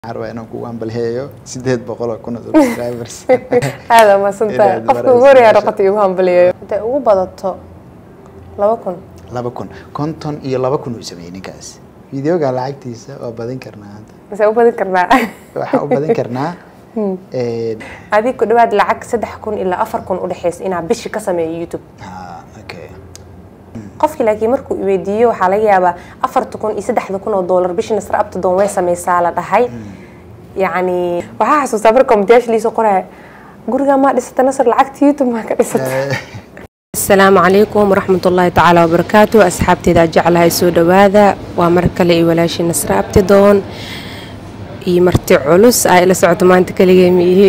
waxaan rabaa inaan kugu ambalheeyo sideed boqol oo kun oo subscribers aada maadsantahay Inaad qofka marayso ugu horeeyaa meesha. noqotay igu hambaliyayo intay ugu badato laba kun laba kun konton iyo laba kun uu sameeyey ninkaas videoga lacagtiisa waa badin karnaa hadda mise u badin karnaa waxaan u badin karnaa een, adig ku dhawaad lacag saddex kun ilaa afar kun udhexeysa inaa bishi ka sameeyo youtube ah, okay qofkii laakiin markuu iweydiiyo waxaa laga yaabaa afarta kun iyo saddexda kun oo doolar bishii nasra abtadoon way sameysaa la dhahay yacni waxaa xasuustaa marka komitiyaasha liisoo qoraya gurigaa maa dhisata nasr lacagta youtube maa ka dhisata Eh, asalaamu calaykum waraxmat ullaahi tacaala wabarakaatu asxaabteeda jeclahay soo dhowaada waa mar kale iyo walaashii nasre abtidoon iyo marti culus aa ila socoto maanta keligee miihi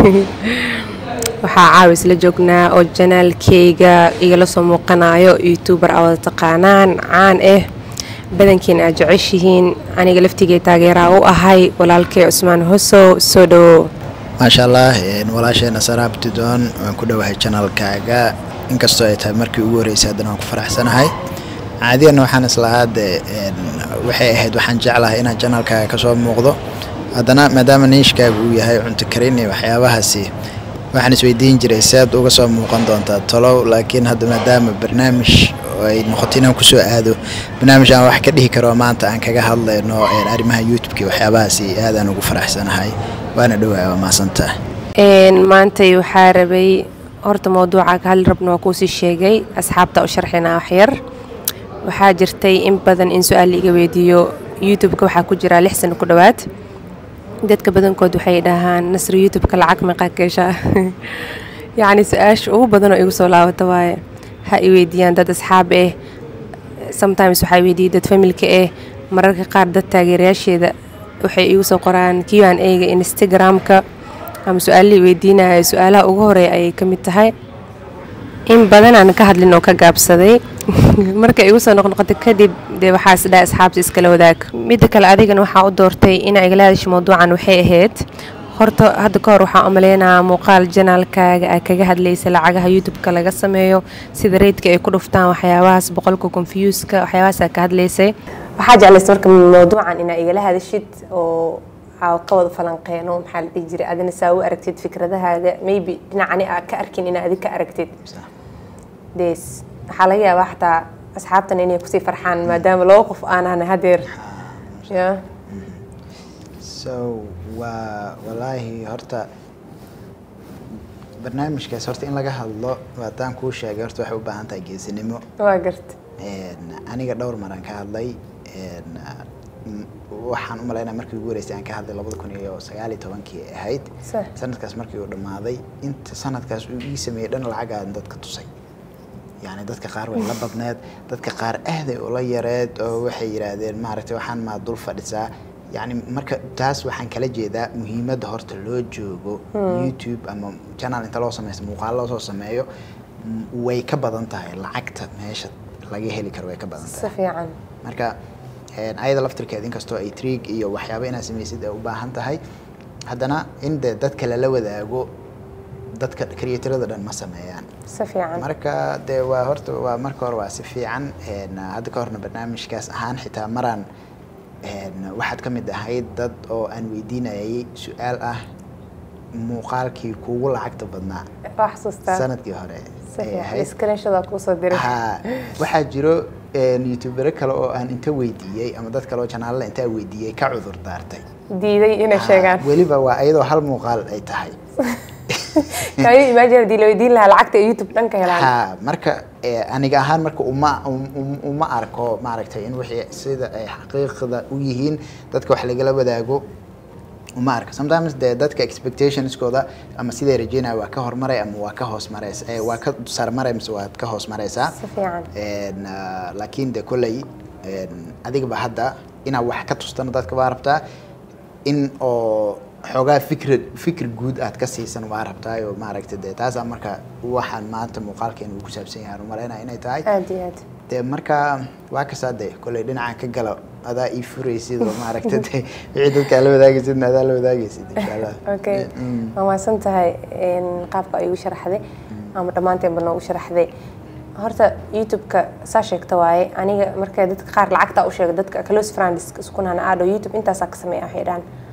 waxaa caawa isla joognaa oo janaalkeyga igala soo muuqanayo youtuber aa wada taqaanaan caan ah badankiina aad jeceshihiin aniga laftigee taageeraa u ahay walaalkay cusmaan hosow soo dhowo maasha allah een, walaasheena saraabtidoon waan ku dhowahay janalkaaga inkastoo ay tahay markii ugu horeysay haddana waan ku faraxsanahay caadiyan waxaan islahaa dee een, waxay ahayd waxaan jeclahay inaan janalkaaga kasoo muuqdo haddana maadaama niishkaaga uu yahay cunto karin iyo waxyaabahaasi waxaan isweydiin jiray sead uga soo muuqan doontaa tolow laakiin hadda maadaama barnaamij oo ay noqoto inaan kusoo aado barnaamij aan wax ka dhihi karo maanta aan kaga hadlayno een, arrimaha youtube-ka iyo waxyaabahaasi aadaan ugu faraxsanahay waana dhowaa waa mahadsantaha Een, maantay waxaa rabay horta mawduuca ka hadli rabna waa kuusii sheegay asxaabta u sharxinaa waxyar waxaa jirtay in badan in su-aal iga weydiiyo youtube-ka waxaa ku jira lix sano ku dhowaad dadka badankood waxay dhahaan nasri youtube-ka lacag meeqaa ka heshaa yacni su-aasha ugu badan oo igu soo laabata waaye ha i weydiiyaan dad asxaab ah sometimes waxaa weydiiyey dad familka ah mararka qaar dad taageerayaasheeda waxay igu soo qoraan q an a-ga instagram-ka ama su-aalihii weydiinaya su-aalaha ugu horeeya ayay ka mid tahay in badan aan ka hadlin oo ka gaabsaday marka igu soo noqnoqotay kadib dee waxaa isdhaha asxaabta iskala wadaag midda kale adigana waxaa u doortay inaa igala hadasho mawduucan waxay ahayd horta hadda ka hor waxaa u maleynayaa muuqaal janaalkaaga aa kaga hadlaysa lacagaha youtube-ka laga sameeyo sida reydka ay ku dhuftaan waxyaabahaas boqolka confuseka waxyaabahaas ka hadlaysay waxaa jeclaysa marka mawduucan inaa igala hadashid oo aa ka wada falanqeeno maxaa la dhihi jiray adina saa u aragtid fikradahaaga maybe dhinacani aa ka arkin inaa adig ka aragtid des waxaa laga yaabaa xataa asxaabtan inay kusii farxaan maadaama laba qof aanan hadeer ya so waa walaahi horta barnaamijkaas horta in laga hadlo haddaan kuu sheegay horta waxay u baahan tahay geesinimo waa garta Een, aniga dhowr maraan ka hadlay een, m- waxaan u malaynaya markii ugu horeysay aan ka hadlay labada kun iyo sagaal iyo tobankii ay ahayd Sah. sanadkaas markii uu dhammaaday inta sanadkaas uu ii sameeyey dhan lacagaan dadka tusay yacni dadka qaar way la badneed dadka qaar ahday ula yareed oo waxay yidhaahdeen maaragtay waxaan maa dul fadhisaa yacni marka taas waxaan kala jeedaa muhiimadda horta loo joogo youtube ama channel inta loo sameysto muuqaal loo soo sameeyo m- way ka badan tahay lacagta meesha laga heli karo way ka badan si tahay fiican marka een, ayada laftirkeed inkastoo ay triig iyo waxyaabo inaad samaysid ay u baahan tahay haddana in de dadka lala wadaago dadka creatorada dhan ma sameeyaan si fiican marka dee waa horta waa marka hore waa si fiican een, hadda ka horna barnaamijkaas ahaan xitaa maraan een, waxaad ka mid ahayd dad oo aan weydiinayay su-aal ah muuqaalkii kuugu lacagta badnaa waa xasuustaa sanadkii hore si ay fiican ahayd screenshodaa kuusoo diray ha waxaa jiro een, youtubero kale oo aan inta weydiiyey ama dad kale oo janaalada intaa weydiiyey ka cudur daartay diiday inay Ha, sheegaan weliba waa iyadoo hal muuqaal ay tahay kayo imagine hadii la weydiin lahaa lacagta ay youtube dhan ka helaan ha marka eh, aniga ahaan marka uma um- um- uma arko maaragtay in wixii sida ay xaqiiqda u yihiin dadka wax lagala wadaago uma arka sometimes dee dadka expectationskooda ama siday rajeynaya waa ka hormaray ama waa ka hoos maraysa eh, waa ka sarmaray mise waa ka hoos maraysaa si fiican Een, ah, laakiin de kolley een, adigaba hadda inaad wax ka tustana dadka waa rabtaa in oo xoogaa fikra fikir guud aad ka siisan waa rabtaa oo maaragta de taasaa marka waxaan maanta muuqaalkeena uu ku saabsan yahay aan u malaynaya inay tahay aad iyo aad de marka waa kasaa de kolley dhinacan ka gala adaa ii furaysid oo maaragta de wixii dadka la wadaagaysidna adaa la wadaagaysid insha allah okay Mm. waa mahadsan tahay een, qaabka ay igu sharaxday ama dhammaanteenba noogu sharaxday horta youtube-ka saa sheegta waaye aniga marka dadka qaar lacagta u sheega dadka close friends iskunana aadho youtube intaasaa ka sameeya waxay dhahan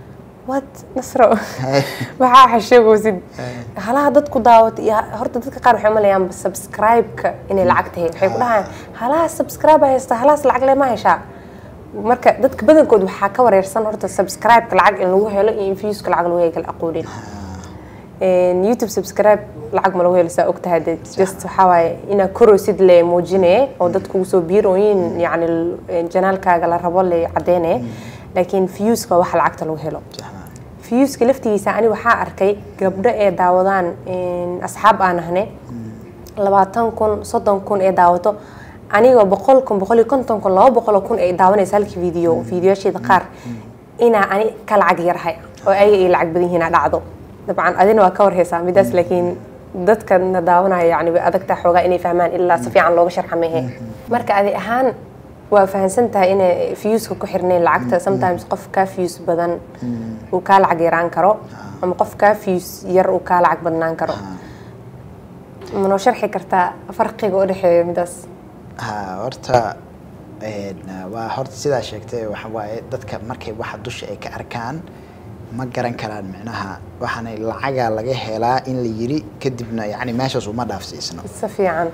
what nasro waxaa xasheegoosid halaha dadku daawata iyo horta dadka qaar waxay umalayaan subscribe-ka inay lacag tahay waxay ku dhahayaan halaha subscribe haysta halahaas lacag le ma heshaa marka dadka badankood waxaa ka wareersan horta subscribe-ka lacag in lagu helo iyo in viewska lacag lagu helo kala aqoonin youtube subscribe lacag ma lagu helo saa ogtahay de just waxaa waaye inaa koroosid le muujinee oo dadku usoo biirooyin yacni janaalkaaga la rabo le cadeynee laakiin viewska waxa lacagta lagu helo viewska laftigiisa ani waxaa arkay gabdho ee daawadaan asxaab aan ahne labaatan kun soddon kun ee daawato anigoo boqol kun boqol iyo konton kun laba boqol oo kun ay daawanaysa halkii video videoyaasheeda qaar inaa ani ka lacag yarhay oo ayaga ay lacag badan yihiin dhacdo dabcan adina waa ka warhaysaa midaas laakiin dadkana daawanaya yani way adagtaa xoogaa inay fahmaan ilaa si fiican looga sharxa mehe marka adi ahaan waa fahamsan tahay inay viewska ku xirnayn lacagta sometimes qof kaa views badan uu kaa lacag yaraan karo ama qof kaa views yar uu kaa lacag badnaan karo manoo sharxi kartaa farqiga u dhexeeya midaas ha horta waa horta sidaa sheegtay waxa waaye dadka markay waxa dusha ay ka arkaan ma garan karaan micnaha waxaana lacagaa laga helaa in la yiri kadibna yani meeshaas uma dhaafsiisno si fiican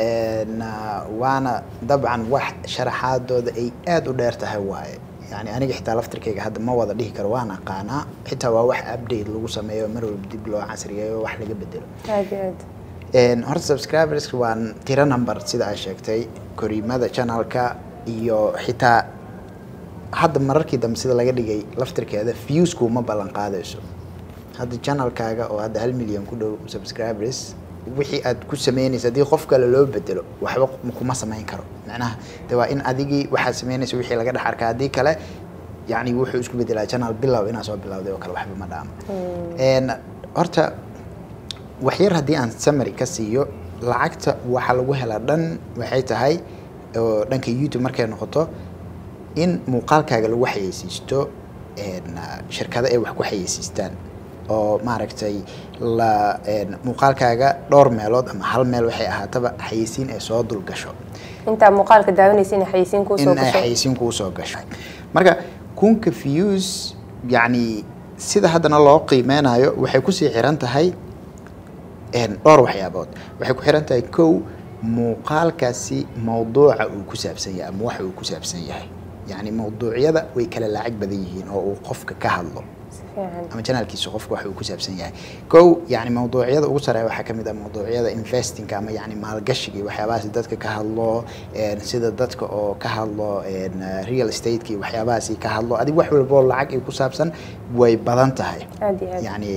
waana dabcan wax sharaxaadooda ay aada u dheer tahay waaye yani aniga xitaa laftirkayga hadda ma wada dhihi karo waan aqaanaa xitaa waa wax update lagu sameeyo mar walba dib loo casriyeeyo wax laga bedelo aad iyo aad horta subscribers waa tiro number sida ay sheegtay koriimada channelka iyo xitaa hadda mararkii dambe sida laga dhigay laftirkeeda viewsku ma ballan qaadayso hadda channelkaaga oo hadda hal milyan ku dhow subscribers wixii aad ku sameynaysa haddii qof kale loo bedelo waxba kuma samayn karo macnaha de waa in adigii waxaad sameynaysa wixii laga dhex arkaa haddii kale yani wuxuu isku bedelaa channel bilow inaa soo bilowday oo kale waxba ma dhaamo horta waxyar haddii aan summary ka siiyo lacagta waxa lagu helaa dhan waxay tahay oo dhanka youtube markay noqoto in muuqaalkaaga lagu xayeysiisto shirkado ay wax ku xayeysiistaan oo maaragtay la muuqaalkaaga dhowr meelood ama hal meel waxay ahaataba xayeysiin ay soo dul gasho intaa muuqaalka daawanaysa inay xayeysiin kuu soo in ay gasho xayeysiin kuu soo gasho marka kunka views yacni sida haddana loo qiimeynayo waxay kusii xiran tahay dhowr waxyaabood waxay ku xiran tahay kow muuqaalkaasi mawduuca uu ku saabsan yahay ama waxa uu ku saabsan yahay yacni mawduucyada way kala lacag badan yihiin oo uu qofka ka hadlo si fiican ama janaalkiisa qofka waxa uu ku saabsan yahay kow yani mawduucyada ugu sareeya waxaa kamid ah mawduucyada investingka ama yani maalgashiga iyo waxyaabahaasi dadka ka hadlo sida dadka oo ka hadlo real estate-ka iyo waxyaabahaasi ka hadlo adig wax walbo lacag ay ku saabsan way badan tahay aad iyo aad yani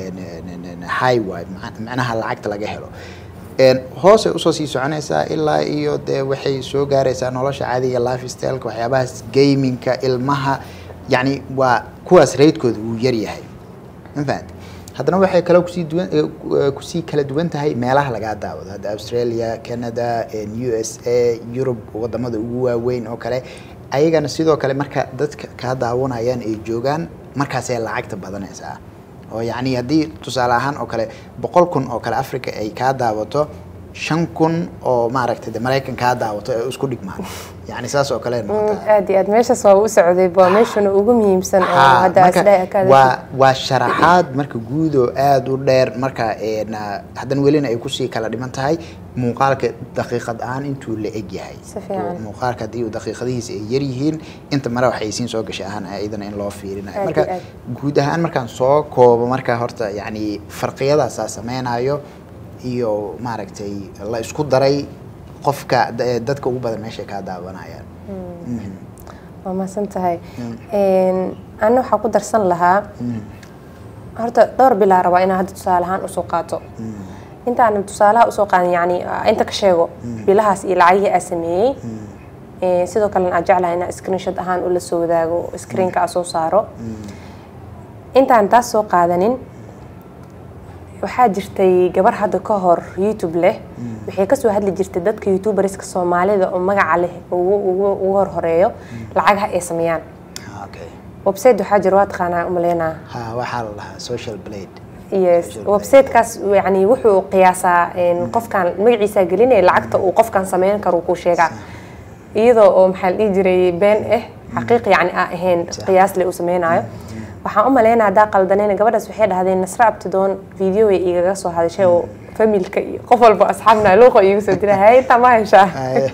high way macnaha lacagta laga helo hoosay usoo sii soconaysaa ilaa iyo dee waxay soo gaaraysaa nolosha caadiga life styleka waxyaabahaas gamingka ilmaha yani waa kuwaas raydkooda wuu yaryahay mafahant haddana waxay kale kusii duwan kusii kala duwan tahay meelaha lagaa daawado hadda australia canada u s a yurub wadamada ugu waaweyn oo kale ayagana sidoo kale marka dadka kaa daawanayaan ay joogaan markaasay lacagta badanaysaa oo yacni haddii tusaale ahaan oo kale boqol kun oo kale africa ay kaa daawato shan kun oo maaragtay de maraykan kaa daawato ee isku dhigmaan yani saas oo kale noqotaa aad iyo aad meeshaas waa u socday waa meeshuna ugu muhiimsan oo Ha, hadda marka asdhaa ka waa waa sharaxaad marka guud oo aada u dheer marka een, haddana welina ay kusii kala dhiman tahay muuqaalka daqiiqad ahaan intuu la eg yahay Si fiican. muuqaalka haddii uu daqiiqadihiisa ay yar yihiin inta mare waxaysiin soo gashay ahaan iyadana in loo fiirinayo Aad marka iyo aad. guud ahaan markaan soo koobo marka horta yacni farqiyadaasaa sameynayo iyo maaragtay la isku daray qofka da- dadka ugu badan meeshay kaa daawanayaan Mhm. waa mahadsan tahay ana waxaa ku darsan lahaa horta dhowr bilaa rabaa inaa hadda tusaale ahaan usoo qaato intaanan tusaalaha usoo qaadan yani inta ka sheego bilahaas iyo lacagihii aa sameeyey Eh, sidoo kalena aad jeclahay inaa screenshot ahaan ula soo wadaago screenka aa soo saaro intaan taas soo qaadanin waxaa jirtay gabar hadda ka hor youtube leh waxay kasoo hadli jirtay dadka youtuberska soomaalida oo magaca leh ugu ugu ugu horhoreeyo lacagaha ay sameeyaan Ah, okay website waxaa jira waa taqaanaa umaleynaa ha waxaa la dhahaa social blade yes Social websitekaas yani wuxuu qiyaasaa een, qofkan magaciisa gelinaya lacagta uu qofkan sameyn karo kuu sheegaa iyadoo oo maxaa la dhihi jiray been ah xaqiiq yani aa ahayn Sax. qiyaas le uu sameynayo waxaan u malaynaa haddaa qaldanayna gabadhaas waxay dhahdeen nasra abtidoon video way igaga soo hadashay oo familka iyo qof walba asxaabna luuqa iigu soo dira hay intaa ma heshaa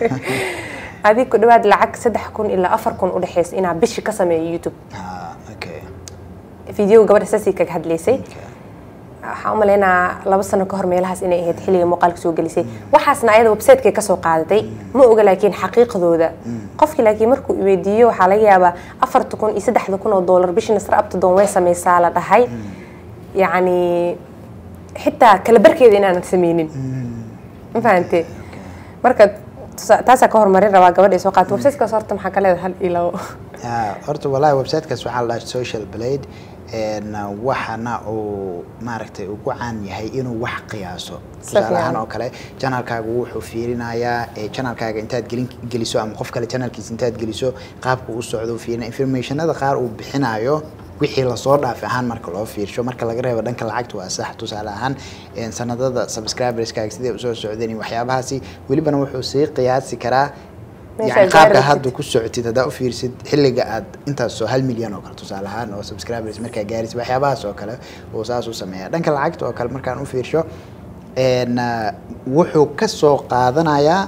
adig ku dhawaad lacag saddex kun ilaa afar kun u dhexeysa inaa bishi ka sameeyo youtube Ah, okay. video gabadha saasii kaga hadlaysay Okay. waxaan u malaynaa laba sano ka hor meelahaas inay ahayd xilliga muuqaalka soo gelisay waxaasna ayada website-kay kasoo qaadatay ma oga laakiin xaqiiqdooda qofkii laakiin markuu i weydiiyo waxaa laga yaabaa afarta kun iyo saddexda kun oo doolar bishii nasra abtadoon way sameysaa la dhahay yacni xitaa kala barkeeda inaanan sameynin ma fahante marka tusa- taasaa ka horumarin rabaa gabadha ay soo qaata websitekaas horta maxaa ka leedahay hal iyo labo Ah, horta wallahi websitekaas waxaa la dhahaa social blade een, waxana uu maaragtay ugu caan yahay inuu wax qiyaaso tusaale fiican. ahaan oo kale janalkaaga wuxuu fiirinayaa ee janalkaaga intaad gelin geliso ama qof kale janalkiisa intaad geliso qaabka u socdo uu fiirina informationada qaar uu bixinayo wixii lasoo dhaafay ahaan marka loo fiirsho marka laga reebo dhanka lacagta waa sax tusaale ahaan een, sanadada subscriberskaaga sidee usoo socdeen iyo waxyaabahaasi welibana wuxuu sii qiyaasi karaa Meesha yani aad qaabka gaari hadda ku socotid haddaa u fiirsid xilliga aad intaas soo hal milyan oo kale tusaale ahaan oo subscribers markaa gaarisid waxyaabahaas oo kale uu saas u sameeya dhanka lacagta oo kale markaan u fiirsho een, ah, wuxuu ka soo qaadanayaa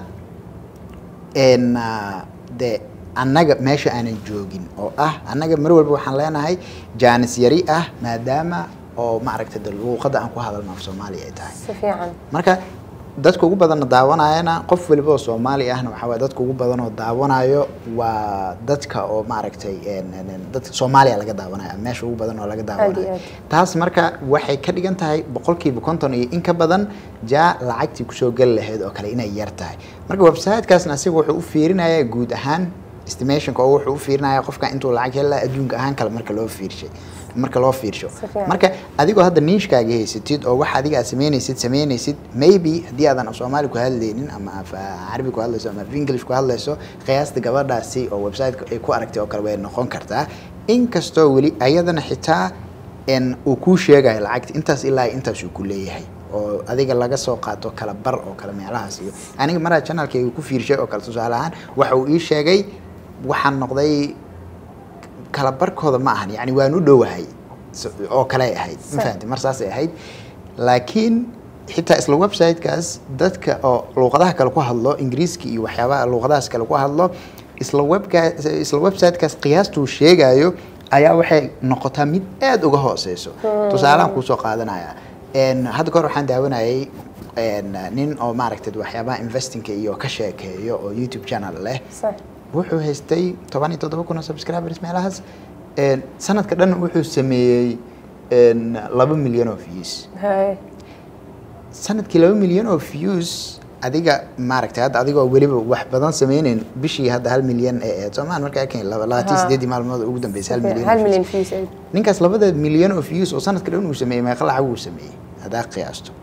een, ah, de annaga meesha aanan joogin oo ah annaga mar walba waxaan leenahay jaanis yari ah maadaama oo maaragtay de luuqadda aan ku hadalno af soomaaliya ay tahay si fiican marka dadka ugu badanna daawanayana qof waliba oo soomaali ahna waxaa waye dadka ugu badan oo daawanayo waa dadka oo maaragtay een- een- een dadka soomaaliya laga daawanayo meesha ugu badan oo laga daawanayo aad. taas marka waxay ka dhigan tahay boqolkiiba konton iyo in ka badan jaa lacagtii kusoo geli lahayd oo kale inay yar tahay marka websitekaasna asiga wuxuu u fiirinayaa guud ahaan estimationka oo wuxuu u fiirinayaa qofka intuu lacag heli lahaa adduunka ahaan kale marka loo fiirshay marka loo fiirsho Si fiican. marka adigoo hadda niishkaaga haysatid oo wax adiga aad sameynaysid sameynaysid maybe haddii aadan af soomaali ku hadlaynin ama af carabi ku hadlayso ama af english ku hadlayso qiyaasta gabadhaasi oo websiteka ay ku aragtay oo kale way noqon kartaa inkastoo weli ayadana xitaa n uu kuu sheegayo lacagta intaas ilaa intaas uu ku leeyahay oo adiga laga soo qaato kala bar oo kale meelahaas iyo aniga maraa channelkayga ku fiirshay oo kale tusaale ahaan waxa uu ii sheegay waxaan noqday kala barkooda ma ahan yani waan u dhowahay So- oo kale ay ahayd ma Sa- fahanti mar saasay ahayd laakiin xitaa isla websitekaas dadka oo luuqadaha kale ku hadlo ingiriiska iyo waxyaabaha luuqadahaas kale ku hadlo isla webka isla websitekaas qiyaastuu sheegayo ayaa waxay noqotaa mid aada uga hooseyso tusaalehan kuusoo qaadanaya En, hadda kahor waxaan daawanayay en, nin oo maaragtay waxyaabaha investingka iyo ka sheekeeyo oo youtube channel leh sax wuxuu haystay toban iyo toddoba kun oo subscribers meelahaas En, sanadka dhan wuxuu sameeyey en, laba milyan oo views hay sanadkii laba milyan oo views adiga maaragtay hadda adigoo weliba wax badan sameyneyn bishii hadda hal milyan ee ahayd soomaan markaa keen laba labaatan Ha. sideedii maalmood ugu dambeysay hal milyan oo hal views. milyan fees ay ninkaas labada milyan oo views oo sanadka dhan uu sameeyey meeqa lacag uu sameeyey haddaa qiyaasto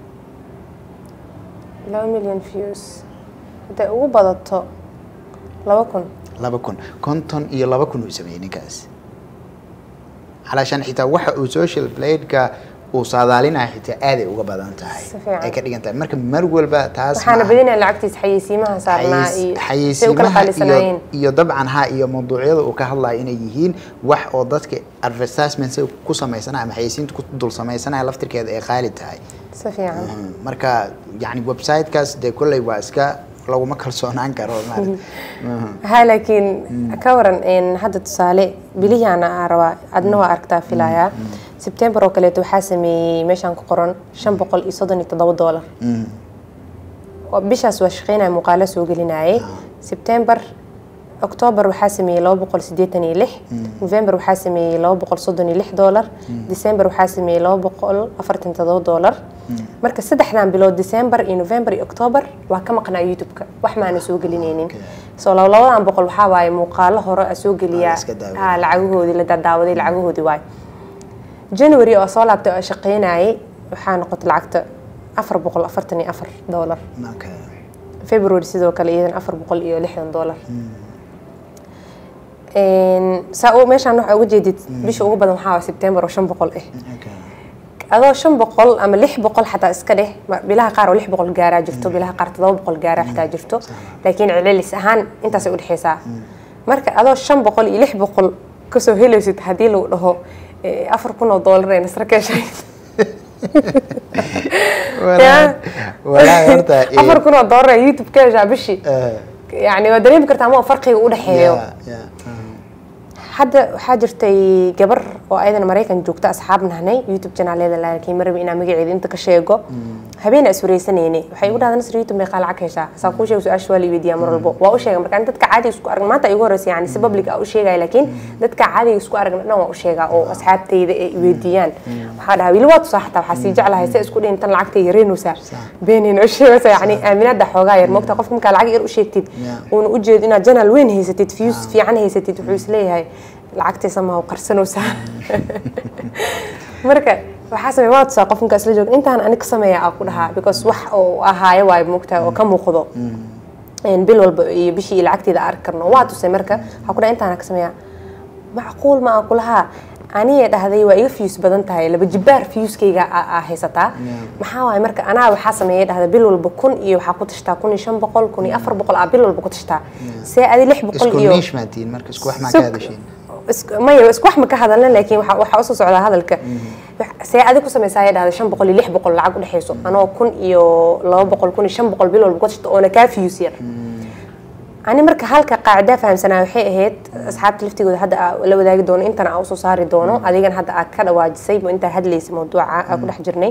laba milyan views hadday ugu badato laba kun laba kun konton iyo laba kun uu sameeyey ninkaas calaashaan xitaa waxa uu social bladeka uu saadaalinaya xitaa aaday uga badan tahay Si fiican. ay ka dhigan tahay marka mar walba taas waxaana ma- badinaya lacagtiisa xayeysiimaha saarnaa xayis- iyo say u kala xayeysiimaha iyo, qaalisanaayeen iyo dabcan ha iyo mawduucyada uu ka hadlayo inay yihiin wax oo dadka advertisement say ku samaysanaya ama xayeysiinta ku dul samaysanaya laftirkeeda ay qaali tahay si fiican Mhm. marka yani websitekaas dee kolley waa iska laguma kalsoonaan karo maarata Mhm. ha laakiin ka waran een, hadda tusaale bilihiana aa rabaa adna waa aragtaa filayaa sebtembar oo kaleeto waxaa sameeyey meeshaan ku qoran shan boqol iyo soddon iyo toddoba doolar Mhm. Waa- bishaas waa shaqeynaya muuqaalo soo gelinayay sebtembar octoobar waxaa sameeyey laba boqol siddeetan iyo lix november waxaa sameeyey laba boqol soddon iyo lix doolar december waxaa sameeyey laba boqol afartan iyo toddoba doolar marka saddexdan bilood december iyo november iyo octoobar waa ka maqnaa youtube-ka wax maana soo gelinaynin soo laba labadan boqol waxaa waaye muuqaalo hore a soo geliyaa iska daawaday. ha lacagahoodii la dadaawaday lacagahoodii waaye january oo soo laabtay oo shaqeynayay waxaa noqotay lacagta afar boqol afartan iyo afar doolar Okay. february sidoo kale iyadana afar boqol iyo lixdan doolar Een, saa u meeshaan waxaa uga jeedid bisha ugu badan waxaa waa sebtembar oo shan boqol ah Okay. adoo shan boqol ama lix boqol xataa iska dheh ma- bilaha qaar oo lix boqol gaaraa jirto bilaha qaar todoba boqol gaaraa xitaa jirto laakiin celcelis ahaan intaasay udhexeysaa marka adoo shan boqol iyo lix boqol kasoo helaysid haddii lagu dhaho eh, afar kun oo doolar ee nasra ka heshay Walaahi- walaahi horta eh, afar kun oo doolar ee youtube ka heshaa bishii eh, yani waa dareemi kartaa ma farqiga u dhexeeyo yeah, yeah, mm. hadda waxaa jirtay gabar oo ayadana maraykan joogta asxaab nahnay youtube janaaleda laakiin marabi inaa magaceeda inta ka sheego habeen is wareysanayne waxay igu dhahda nasr youtube meeqaa lacag heshaa saa kuu sheega su-aasha waa la weydiiyaa mar walbo waa u sheega marka ani dadka caadiga isku arag maanta igu horeysa yani si public ah u sheegaya laakiin dadka caadiga isku aragna dhan waa u sheegaa oo asxaabtayda ay i weydiiyaan waxaa dhahaa wili waa tusaa xataa waxaa sii jeclahay se isku dhihin tan lacagta yareynaysaa beenayna u sheegaysa yani aaminaada xoogaa yar moogta qofka markaa lacag yar u sheegtid Yeah. uuna u jeedo inaad janaal weyn haysatid views fiican haysatid wuxuu isleeyahay lacagtiisa ma qarsanaysaa marka waxaa sameeya waa tusaa qof markaa isla jooga intaan ani ka sameeya aa ku dhahaa because wax oo ahaayo waayo moogtaa oo ka muuqdo een bil walba iyo bishii iyo lacagteeda arki karno waa tusay marka waxaa ku dhaha intaana ka sameeya macquul ma aan kulahaa aniga dhahday waa iga fiyus badan tahay laba jibaar fiyuskayga aa haysataa maxaa waaye marka anaa waxaa sameeya dhahda bil walba kun iyo waxaa ku tashtaa kun iyo shan boqol kun iyo afar boqol aa bil walba ku tashtaa see adi lix boqol isku iyo niish maatiin marka isku wax maa ka Sug- hadashiin isku- maya isku wax ma ka hadalna laakiin waxa waxaa usoo socdaa hadalka see adi ku samaysaa dhahda shan boqol iyo lix boqol lacag u dhexeyso anoo kun iyo laba boqol kun iyo shan boqol bil walba ku tashta oona kaa fiyus yar ani marka halka qaacidaa fahamsanaa waxay ahayd asxaabta laftigooda hadda aa la wadaagi doono intana aa usoo saari doono adigan hadda aa ka dhawaajisay mo intaa hadlaysa mawduuca aa ku dhex jirnay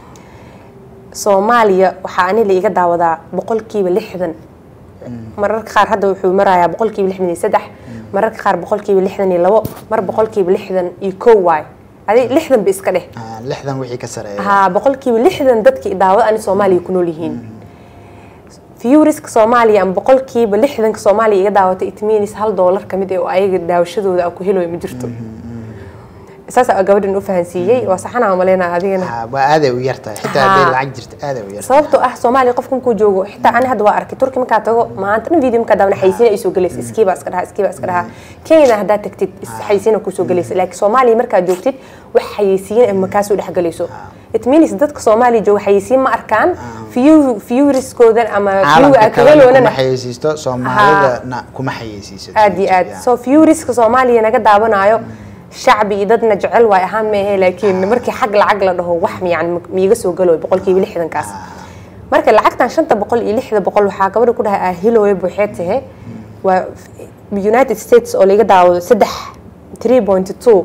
soomaaliya waxaa ani la iga daawadaa boqolkiiba lixdan mararka qaar hadda wuxuu marayaa boqolkiiba lixdan iyo saddex mararka qaar boqolkiiba lixdan iyo labo mar boqolkiiba lixdan iyo kow waay adi lixdan ba iska dheh Ah, lixdan wixii ka sareeya haa boqolkiiba lixdan dadkii daawada ani soomaaliya ku nool yihiin viewriska soomaaliya ama boqolkiiba lixdanka soomaaliya iga daawatay it means hal doolar kamid eh oo ayaga daawashadooda aan ku helayo ma jirto saas aa gabadhan u fahansiiyey waa saxanaa umaleynaa adigana Ah, waa aaday u yartahay xitaa Haa. hadday lacag jirto aaday u yartahay sababtoo ah soomaaliya qofka markuu joogo xitaa ani hadda waa arkay turki markaa tago maanta dhan video markaa daawna xaysiina ay soo gelaysa iskiibaa iska dhaha iskiibaa iska dhaha kenyana haddaad tagtid is- xaysiina kusoo gelaysa laakiin soomaaliya markaad joogtid wax xayeysiin ama kaa soo dhex gelayso it means dadka soomaaliya jooga xayeysiin ma arkaan view viewriskoodan ama view caalamka aa ka kalena kuma heloonana xayeysiisto soomaalidana kuma xayeysiiso aad iyo aad so viewriska soomaaliya naga daawanaayo shacbi iyo dadna jecel waay ahaan meehe laakiin markii xag lacag la dhaho wax yani miiga soo galoy boqolkiiba lixdankaas marka lacagtan shanta boqol iyo lixda boqol waxaa gabadha ku dhahay ahilooya buuxee tahe waa united states oo laga daawado saddex three point two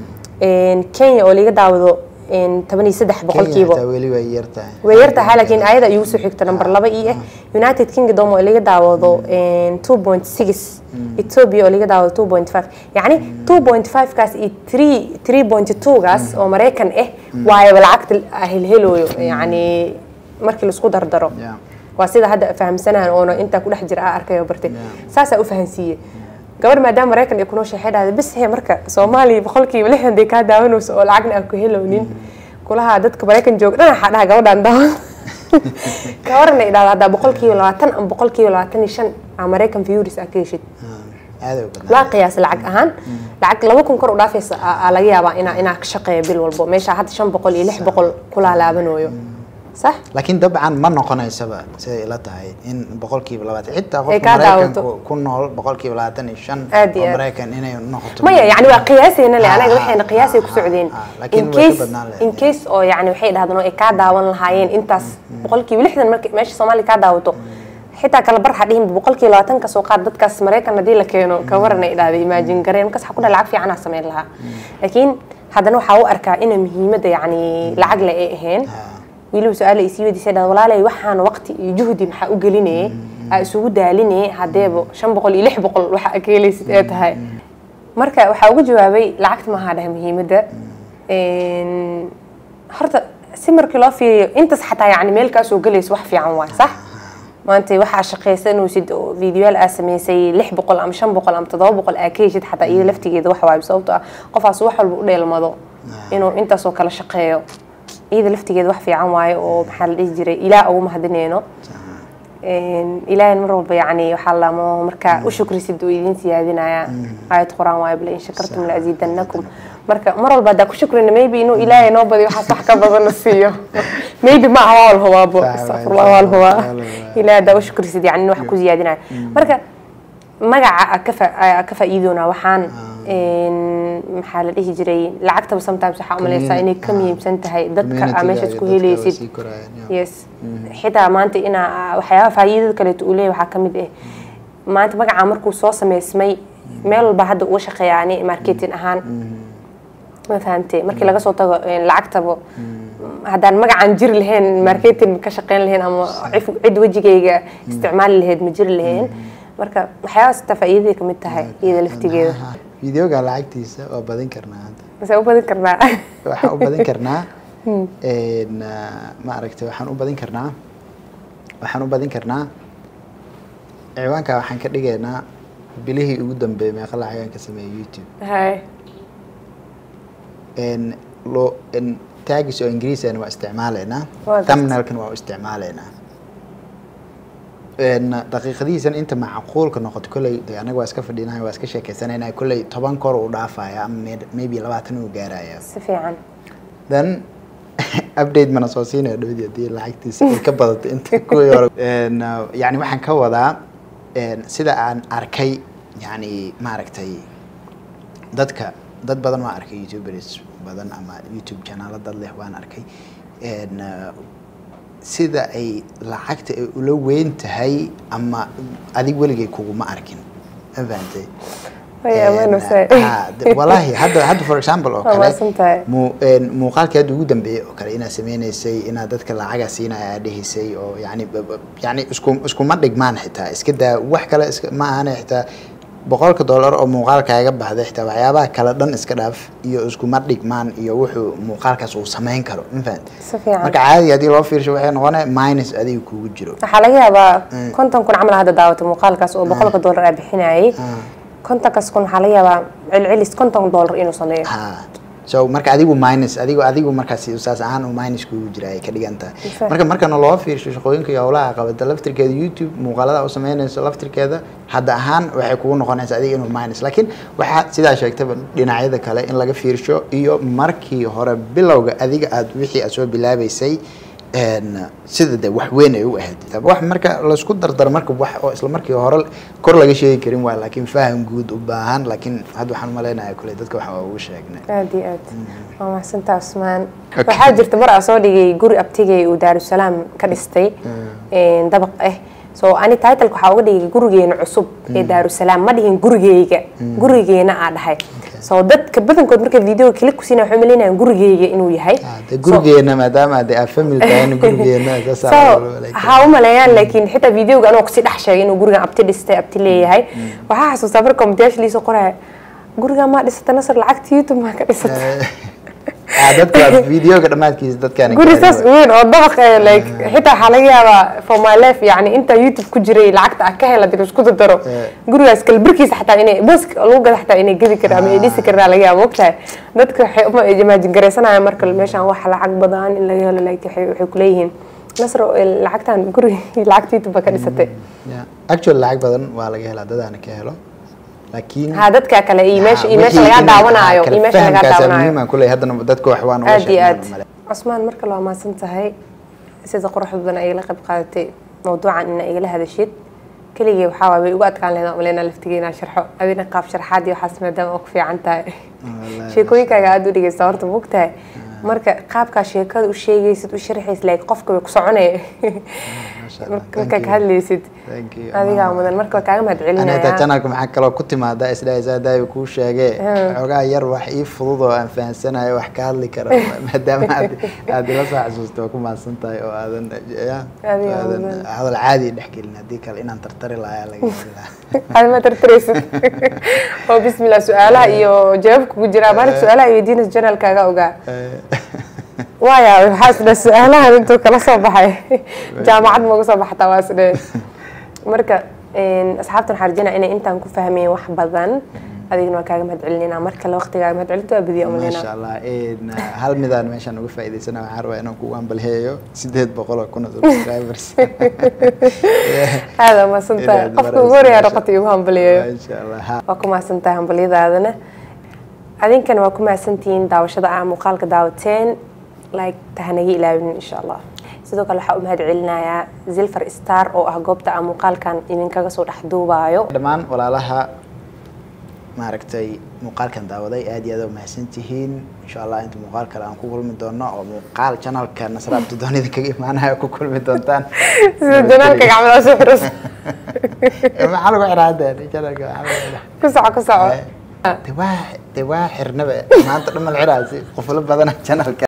kenya oo laga daawado toban iyo saddex boqolkiiba xitaa weli way yartahay way yartahay laakiin ayada igu soo xigta number laba ii ah united kingdom oo laga daawado two point six ethiopia oo laga daawado two point five yacni two point five kaas iyo three three point two gaas oo maraykan ah waayaba lacagta helhelooyo yacni markii laisku dardaro Yeah. waa sida hadda fahamsanahan oona intaa ku dhex jira aa arkay oo bartay saasaa u fahansiiyey gabadh maadaama maraykan ay ku nooshahay waxay dhahday bis he marka soomaaliya boqolkiiba lixdan day kaa daawanayso oo lacagna aan ku helownin kulaha dadka maraykan jooga dhan waxaa dhaha gabadhaan daawan gabarna ay dhahda haddaa boqolkiiba labaatan ama boqolkiiba labaatan iyo shan aa maraykan viewris aa ka heshid aaday u badnaa waa qiyaas lacag ahaan lacag laba kun kor u dhaafaysa aa aa laga yaabaa inaa inaa ka shaqeeya bil walbo meesha hadda shan boqol iyo lix boqol kulaa laabanooyo sax laakiin dabcan ma noqonaysaba siday ila tahay in boqolkiiba labaatan xitaa Ay qofka kaa maraykanku daawato. ku nool boqolkiiba labaatan iyo shan Aad iyo oo aad. maraykan inay noqoto maya yani waa qiyaasayna le Ha, anaga ha, waxayna ha, qiyaasay ku ha, socdeen ha, laakiin in way ka case badnaan lahayd. in case oo yani waxay dhahdeen oo ay kaa daawan lahaayeen intaas boqolkiiba lixdan marka meesha soomaaliya kaa daawato xitaa kala bar ha dhihin boqolkiiba labaatan ka soo qaad dadkaas maraykan haddii la keeno ka waran ay dhahday imaajin gareen markaas waxaa ku dhaha lacag fiicanaa samayn lahaa laakiin haddana waxaa u arkaa inay muhiimadda yani lacag le ay ahayn weliba su-aala isii weydiisay dhahda walaalay waxaan waqti iyo juhdi maxaa u gelinayay aa isugu daalinayay haddeeba shan boqol iyo lix boqol waxa aa ka helaysid ee tahay marka waxaa ugu jawaabay lacagta maaha dhahay muhiimadda Een, horta si markii loo fiiriyo intaas xataa yani meel kaa soo gelayso wax fiican waay sax maanta waxaa shaqaysanaysid oo fiidiyoyaal aa samaysay lix boqol ama shan boqol ama toddoba boqol aa ka heshid xataa iyada laftigeeda wax waay sababto ah qofaas wax walba u dheelmado inuu intaasoo kale shaqeeyo iyada laftigeeda wax fiican waaye oo maxaa la dhihi jiray ilaah ugu mahadineyno Een, ilaahay mar walba yani waxaa lamo markaa u shukrisid uu idin siyaadinaya aayad qur-aan waaye bale in shakartum laaziidanakum marka mar walba haddaa ku shukrina maybe inuu ilaahay noo badiyo waxaas wax ka badana siiyo maybe ma aha waa walhubaabo Sax waaye, astaqfirullah waa walhubaa waa walhubaa. ilaahay haddaa u shukrisid yani in wax ku siyaadinaya marka magaca aa ka fa- aa ka faa'iidoonaa waxaan een, maxaa la dhihi jiray lacagtaba sometimes waxaa umalaysaa inay ka Ah. muhiimsan tahay dadka aa Community-ga meeshaas iyo ku dadka waa helaysid sii korayaan, yeah. yes xitaa maanta inaa waxyaabaha faa'iidada kaleeto uu leeyahay waxaa ka mid ah maanta magacaa markuu soo sameysmay meel walba hadda uga shaqeeyaani marketing ahaan ma fahamtay markii laga soo tago een, lacagtaba haddaan magacaan jiri lahayn marketing ka shaqeyn lahayn ama cif- cid wejigayga isticmaali lahayd ma jiri lahayn marka waxyaabahaas taa faa'iidaday ka mid tahay iyada laftigeeda Aha. videoga lacagtiisa waa badin karnaa hadda mase u badin karnaa waxaan u badin karnaa een, ah, ma aragtay waxaan u badin karnaa waxaan u badin karnaa ciwaanka waxaan ka dhigaynaa bilihii ugu dambeeyay meeqa lacag aan ka sameeyay youtube hay een loo een taagis oo ingiriisana waa isticmaalaynaa Waa gartay. thumbnailkan waa u isticmaalaynaa een daqiiqadihiisan inta macquulka noqoto kolley dee anaga waa iska fadhinahay waa iska sheekeysanayna kolley toban kor uu dhaafaya ama may- maybe labaatan uu gaaraya si fiican then update mana soo siinaya dhowdii haddii lacagtiisa ay ka badato inta kuwii hore Een, uh, yacni waxaan ka wadaa een, sida aan arkay yacni maaragtay dadka dad badan waan arkay youtubers badan ama youtube channelo dad leh waan arkay Een, uh, sida ay lacagta ay ula weyn tahay ama adig weligay kuguma arkin ma fahantay Way ammaan usay. Ah, de- wallaahi hadda hadda for example oo Waa kale mahadsantahay. mu- een, muuqaalkii hadda ugu dambeeyey oo kale inaad sameynaysay inaad dadka lacaga siinaya aad dhehaysay oo yani b- b- yani isku iskuma dhigmaan xitaa iska daa wax kale iska ma ahane xitaa boqolka dollar oo muuqaalkaaga baxday xitaa waxyaabaha kale dhan iska dhaaf iyo iskuma dhigmaan iyo wuxuu muuqaalkaas uu samayn karo ma fahamtay si fiican marka caadi haddii loo fiirsho waxay noqonaya minus adiga kugu jiro waxaa laga yaabaa konton kun camal hadda daawatay muuqaalkaas oo boqolka dollar aa bixinayay kontonkaas kun waxaa laga yaabaa celcelis konton dollar inuu sameeyo ha so marka adigu minus adigu adigu markaas saas ahaan uu minus kugu jira ay ka dhigan tahay Exactly. marka markana loo fiirsho shaqooyinka iyo howlaha qabata laftirkeeda youtube muuqaalada u sameynayso laftirkeeda hadda ahaan waxay kugu noqonaysaa adiga inuu minus laakiin waxaa sidaa sheegtaba dhinacyada kale in laga fiirsho iyo markii hore bilowga adiga aad wixii aad soo bilaabeysay een, sida de wax weyn ay u ahayd Tab- wax marka laisku dardaro marka wax oo isla markii hore kor laga sheegi karin waay laakiin faham guud u baahan laakiin hadda waxaan umaleynaya kule dadka waxa ugu sheegnay aad iyo aad waa mahadsantaa usmaan Okay. waxaa jirta mar aa soo dhigay guri abtigay uu daarusalaam ka dhistay een, dabaq ah so ani titleka waxaa uga dhigay gurigeena cusub ee daarusalaam ma dhihin gurigeyga gurigeena aa dhahay so dadka badankood markay video kili kusiina waxay umaleynayaan gurigeyga inuu yahay Ah, de So- gurigeena maadaama de aad family tahayna gurigeena saasaa so loo walaacay. ha u maleeyaan laakiin xitaa videoga anoo kusii dhex sheegay inuu gurigan abti dhistay abti leeyahay waxaa xasuustaa marka komitayaasha liisoo qoraya gurigan maa dhisata nasar lacagta youtube maa ka dhisata Ah, dadka waa videoga dhammaadkiisa dadkaan guri saas weyn oo dabaq eh, like xitaa waxaa laga yaabaa for my life yani inta youtube ku jiray lacagta ah ka hela dib isku dardaro Eh. gurigaas kalbirkiisa xataa inay bosk lagu gada xataa inay gedi karaan ama ay dhisi karaan laga yaaba mogtahay dadka waxay uma imaajin garaysanayaan marka meeshaan wax lacag badan in laga helo like waxay waxay kuleeyihiin nasro eh, lacagtan guri lacagta youtube baa ka dhisatay Yeah. actual lacag badan waa laga helaa dadaana ka helo laakiin ha dadka kale iyo meesha iyo meesha wixii lagaa in- daawanaayo kala iyo meesha lagaa fahamkaasa daawanaayo muhiim ah kuley haddana dadka wax waan uga aad iyo sheegnaa aad male. cusmaan marka loo mahadsan tahay sida quruxda badan ay la qayb qaadatay mawduucan ina igala hadashid keligay waxaa waay way ugu adkaan lahayd aan maleyna laftigay inaan sharxo adina qaab sharxaad iyo waxaas maadaama oo ku fiican tahay Wallaahi, sheekooyinkaaga aad u dhegeysta horta mogtahay marka qaabkaa sheekada u sheegaysid u sharxaysid like qofka way ku soconaya Masha Allah. marka Thank ka you. hadlaysid Thank you. adigaa Ama- mudan marka waa kaaga mahad Ani xitaa celinaya channelka maxaa kaloo ku timaada isdhahaysaa daayo kuu sheegee xoogaa yar wax ii fudud oo aan fahansanayo wax ka hadli karo maadaama aad aad ila soo xasuusta waa ku mahadsan tahay oo aadan ya Adiga aadan mudan. hadal caadi dhex gelin haddii kale inaan tartari lahaa laga heli lahaa aad ma tartaraysid oo bismillah su-aalaha iyo jawaabka ku jira maalinka su-aalaha iyo weydiinaysa janaalkaaga ogaa waaya waxaa isdhe su-aalahan intuu kala soo baxay jaamacad ma uga soo baxataa waa isdhe marka een, asxaabtan waxaa rajinaa inay intaan ku fahmeen wax badan adigna waa kaaga mahad celinayna mar kale waqtigaaga mahad celinta waa badiya maasha umaleyna allah een, hal midaan meeshaan uga faa'iidaysana waxaan rabaa inaan kugu ambalheeyo sideed boqol oo kun oo subscribers aada mahadsantahay Inaad qofka marayso, ugu horeeyaa maasha- noqotay igu hambaliyayo maasha allah ha waa ku mahadsantahay hambalyadaadana adinkana waa ku mahadsantihiin daawashada aa muuqaalka daawateen like tahanaga ilaawinin insha allah sidoo kale waxaa u mahad celinayaa zilfar star oo ah goobta aan muuqaalkan idinkaga soo dhex duubaayo dhammaan walaalaha maaragtay muuqaalkan daawaday aad iyo aad u mahadsantihiin insha allah inta muuqaal kale aan ku kulmi doono oo muuqaal janalka nasra abdidoon idinkaga imaanayo ku kulmi doontaan sida janaalka gacmadaas u xiras maxaa lagu xiraa hadda janalka maxaa lagu xiraa ku soco ku soco de waa de waa xirnaba maanta dhamal xiraasi qoflo badana janalka